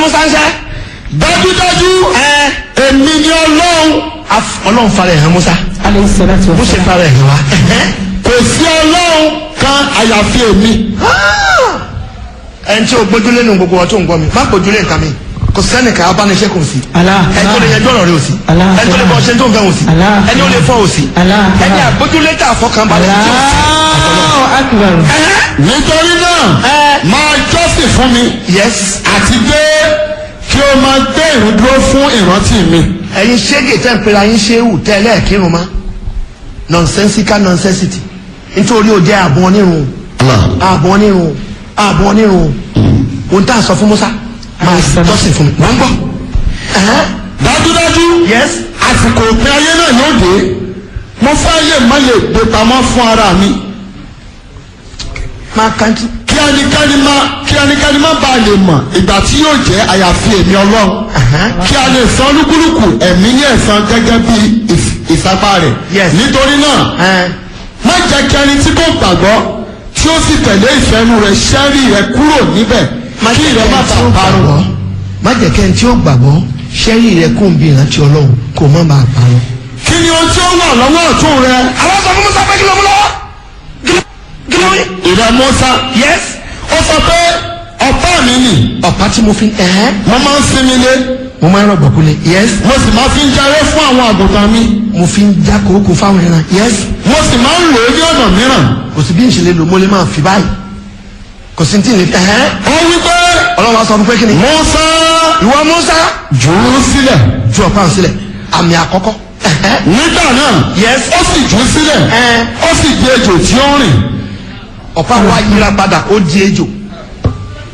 musa ń ṣe. dájúdájú ẹ èmi ni ọlọ́run af- ọlọ́run fara ẹ̀ hàn musa alayhi salatu wa bó ṣe salam. fara ẹ̀ hàn wá. kò sí ọlọ́run kan àyàfi èmi ẹni tí o gbójúlé nu gbogbo wọn tó ń gbọ́ mi má gbójúlé nǹkan mi kò sẹ́nìkan abániṣẹ́ kò sí. Allah. ẹni tó lè yanjú ọ̀rọ̀ rẹ ò sí. Allah. ẹni tó lè bọ́ ṣe tó ń fẹ́ ò sí. Allah. ẹni ó lè fọ́ ò sí. Allah. ẹni àgbójúlé tà fọkànbalẹ̀ tí ò sí. Allahu akbar. nítorí náà Ẹ. máa jọ́sìn fún mi yes àti pé kí o máa gbé ìrun dúró fún ìrántí mi ẹ̀yin ṣége tẹ́ ń pera yín ṣéwù tẹ́lẹ̀ kírun ma nonsensical nonsensity nítorí o jẹ́ àbọ̀ onírun àbọ̀ onírun àbọ̀ onírun ohun tá a sọ fún Musa máa jọ́sìn fún mi wọ́n ń gbọ́. Ẹ̀hẹ́n. dájúdájú yes àsìkò òpin ayé náà yóò dé mo fẹ́ lè má lè gbé pamọ́ fún ara mi máa kántí. kí ẹnikẹ́ni má kí ẹnikẹ́ni má bàa lè mọ̀ ìgbà tí yóò jẹ́ àyàfi èmi ọlọ́run Ẹ̀hẹ́n. kí a lè san olúkúlùkù ẹ̀mí ní ẹ̀san gẹ́gẹ́ bí ìf- ìsapá rẹ̀ Yes. nítorí náà Ẹ̀hẹ́n. má jẹ́ kí ẹni tí kò gbàgbọ́ tí ó sì tẹ̀lé ìfẹ́nu rẹ̀ ṣẹ́rí rẹ̀ kúrò níbẹ̀ kí ìrẹ́ má bàa parun. má jẹ́ kẹ́ni tí ó gbàgbọ́ ṣẹ́rí rẹ kó ń bí ìrántí ọlọ́run kó má bàa parun. kí ni ohun tí ó wà lọ́wọ́ ọ̀tún rẹ àwọn sọ fún Musa pé kí ló mú lọ́wọ́ kí ló rí. ìrẹ́ Mùsá yes ó sọ pé ọ̀pá mi nì ọ̀pá tí mo fi ẹ̀hẹ́n mo máa ń sinmi lé mo máa ń rọ̀gbọ̀ kulẹ̀ yes mo sì máa fi ń jaré fún àwọn àgùntàn mi mo fi ń já kókó fáwọn ẹran yes mo sì máa ń lò ó ní ọ̀nà mìíràn kò sí bí n ṣe lè lò mo lè máa fi báyìí kò sí ní tí ì ní ẹ̀hẹ́n ó wí pé ọlọ́run wa sọ fún pé kí ni Mùsá ìwọ Musa jù ú sílẹ̀ ju ọ̀pá ń sílẹ̀ àmì àkọ́kọ́ ẹ̀hẹ́n nígbà náà Yes. ó sì jù ú sílẹ̀ Ẹ. ó sì di ejò tí ó ń rìn ọ̀pá wa yíra padà ó di ejò